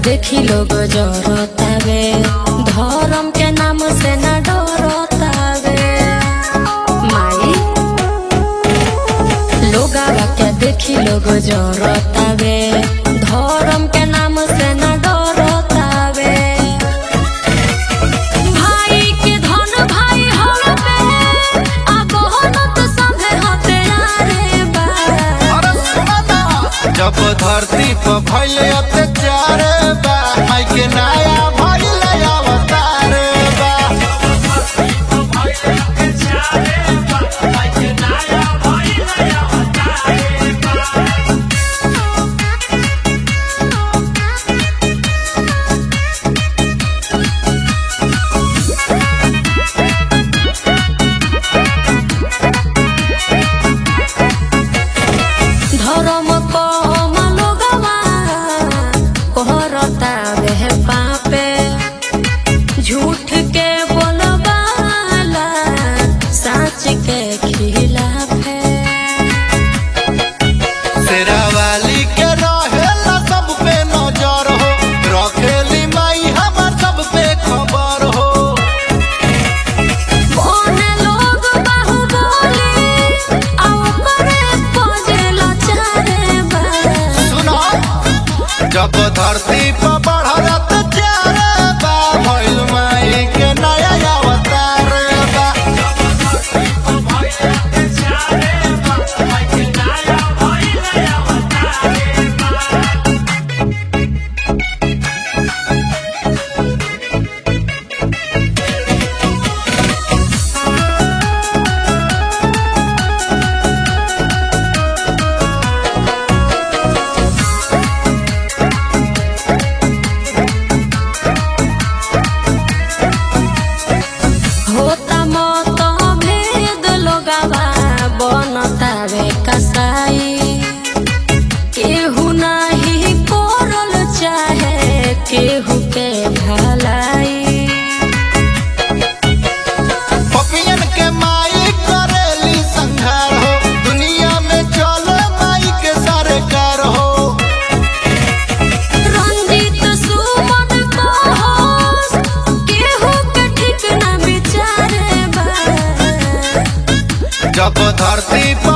देखी लोग जरतावे धर्म के नाम से न डरतावे माई लोगावा के देखी लोग जरतावे धर्म के नाम से न डरतावे भाई के धन भाई हवे आ बहनत सभे हथियारे बा अरे सुना ना, जब धरती पर भइल अत्याचार बा माई के नया भइल अवतार बा धर्म कम लोगवा कहरतावे पापे झूठ के बोलबाला सच के खिलाफे शेरावाली के रहेला सब पे नजर हो रखेली माई हमर सब पे खबर हो कोने लोग बाहुबली आ ओकरे पजेला चारे बा सुनो जब धरती पर बढ़ल अत्याचार बा भइल माई के नया अवतार बा होता मत भेद लोगवा बनतावे कसाई केहू नाही करल चाहे केहू के भलाई पपियन के माई करेली संघार हो दुनिया में चले माई के सरकार हो रंजित सुमन कहस केहू के ठीक ना विचारे बा जब धरती पर